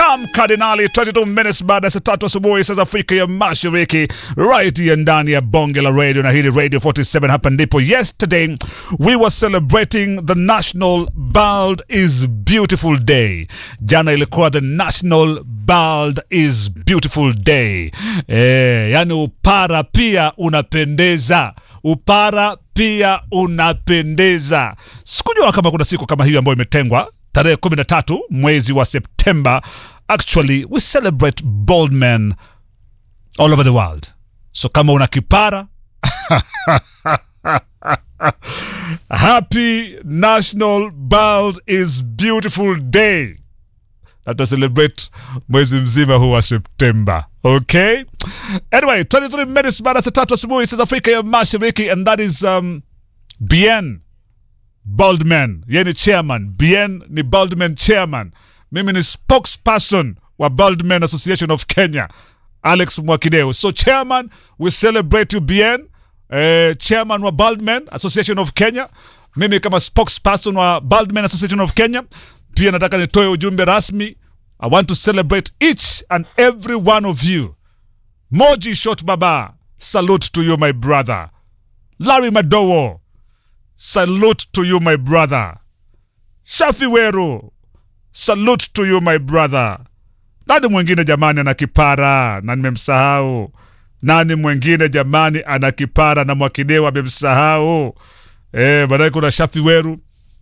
Kam Kardinali 22 minutes baada ya saa tatu asubuhi saa za Afrika ya Mashariki, right ya ndani ya bonge la radio na hili Radio 47. Hapa ndipo yesterday we were celebrating the National Bald is Beautiful Day. Jana ilikuwa the National Bald is Beautiful Day. Eh, yani upara pia unapendeza upara pia unapendeza. Sikujua kama kuna siku kama hiyo ambayo imetengwa tarehe 13 mwezi wa Septemba. Actually, we celebrate bald men all over the world. So kama una kipara happy National Bald is Beautiful Day na tutacelebrate mwezi mzima huu wa Septemba. Okay, anyway 23 minutes baada ya saa tatu asubuhi saa za Afrika ya Mashariki, and that is um, Bien Baldman, yeye ni chairman. Bien ni Baldman chairman, mimi ni spokesperson wa Baldman Association of Kenya, Alex Mwakideu. So chairman, we celebrate you Bien, eh, chairman wa Baldman Association of Kenya. Mimi kama spokesperson wa Baldman Association of Kenya pia nataka nitoe ujumbe rasmi. I want to celebrate each and every one of you. Moji Shot Baba, salute to you my brother. Larry Madowo, salute to you my brother. Shafi Weru, salute to you my brother. Nani mwingine jamani ana kipara na nimemsahau? Nani mwingine jamani ana kipara na Mwakideu amemsahau? Eh, baadaye kuna Shafi Weru,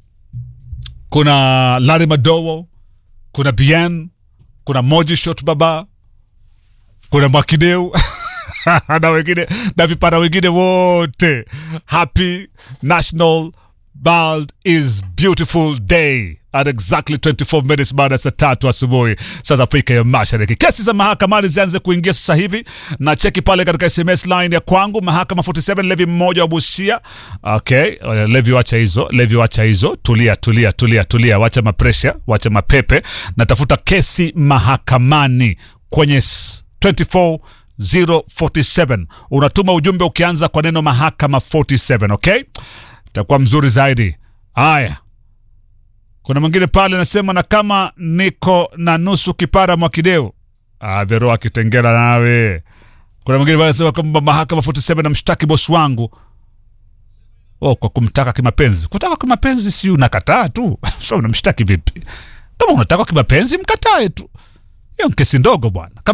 kuna Larry Madowo, kuna Bien, kuna Moji Shot Baba, kuna Mwakideu na wengine na vipara wengine wote. Happy National Bald is Beautiful Day at exactly 24 minutes baada ya saa tatu asubuhi saa za Afrika ya Mashariki. Kesi za mahakamani zianze kuingia sasa hivi, na cheki pale katika SMS line ya kwangu, mahakama 47 Levi mmoja wa Busia. Okay, uh, Levi wacha hizo, Levi wacha hizo, tulia tulia tulia tulia, wacha mapresha, wacha mapepe. Natafuta kesi mahakamani kwenye s- 24 047 unatuma ujumbe ukianza kwa neno mahakama 47 okay itakuwa mzuri zaidi haya kuna mwingine pale anasema na kama niko na nusu kipara mwakideu ah, vero akitengera nawe kuna mwingine pale anasema kwamba mahakama 47 namshtaki bosi wangu oh, kwa kumtaka kimapenzi kutaka kimapenzi si unakataa tu so unamshtaki vipi kama unataka kimapenzi mkatae tu hiyo ni kesi ndogo bwana